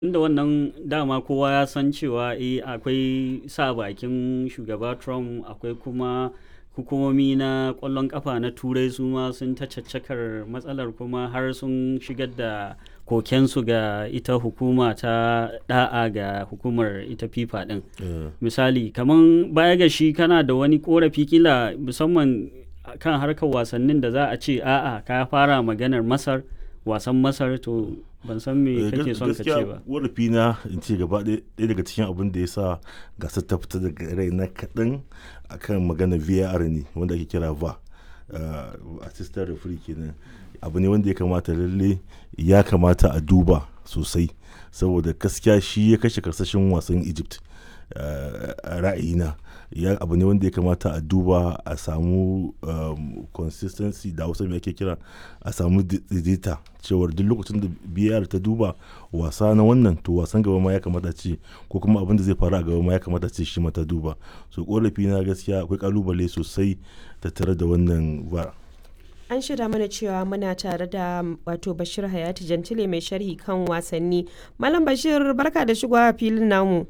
inda wannan dama kowa ya san cewa eh akwai sa bakin shugaba trump akwai kuma hukumomi na kwallon kafa na turai su ma sun ta caccakar matsalar kuma har sun shigar da kokensu ga ita hukuma ta da'a ga hukumar ita fifa din misali kaman baya ga shi kana da wani korafi kila musamman kan harkar wasannin da za a ce a'a ka fara maganar masar wasan masar to ban san me kake son ka ce ba warafi na in ce gaba ɗaya daga cikin abin da ya sa gasar ta fita daga rai na kaɗan akan magana var ne wanda ake kira va assistant referee kenan abu ne wanda ya kamata lalle ya kamata a duba sosai saboda gaskiya shi ya kashe karsashin wasan egypt a ra'ayina ya abu ne wanda ya kamata a duba a samu consistency da hausa mai ake kira a samu daidaita cewar duk lokacin da biyar ta duba wasa na wannan to wasan gaba ma ya kamata ce ko kuma abin da zai faru a gaba ma ya kamata ce shi mata duba so korafi na gaskiya akwai kalubale sosai tattare da wannan vara an shirya mana cewa muna tare da wato bashir hayati jantile mai sharhi kan wasanni malam bashir barka da shigowa filin namu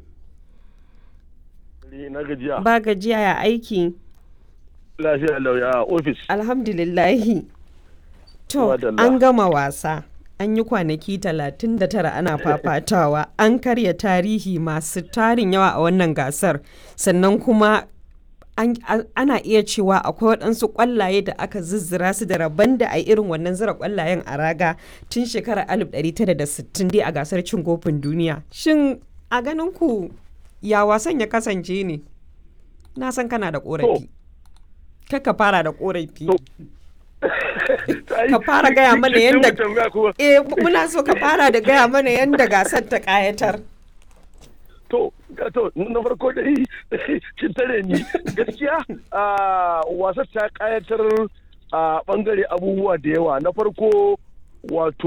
na gajiya. Ba gajiya ya aiki. Lafiya lauya a ofis. Alhamdulillahi. To, an gama wasa. An yi kwanaki 39 ana fafatawa. An karya tarihi masu tarin yawa a wannan gasar. Sannan kuma ana iya cewa akwai waɗansu ƙwallaye da aka zizzira su da rabon da a irin wannan zira ƙwallayen a raga tun shekarar 1960 dai a gasar cin kofin duniya. Shin a ganin ku ya wasan ya kasance ne na san kana da korafi ka fara da korafi ka fara gaya mana yadda eh muna so ka fara da gaya mana yadda gasar ta kayatar to to na farko dai kin tare ni gaskiya wasar ta kayatar a bangare abubuwa da yawa na farko wato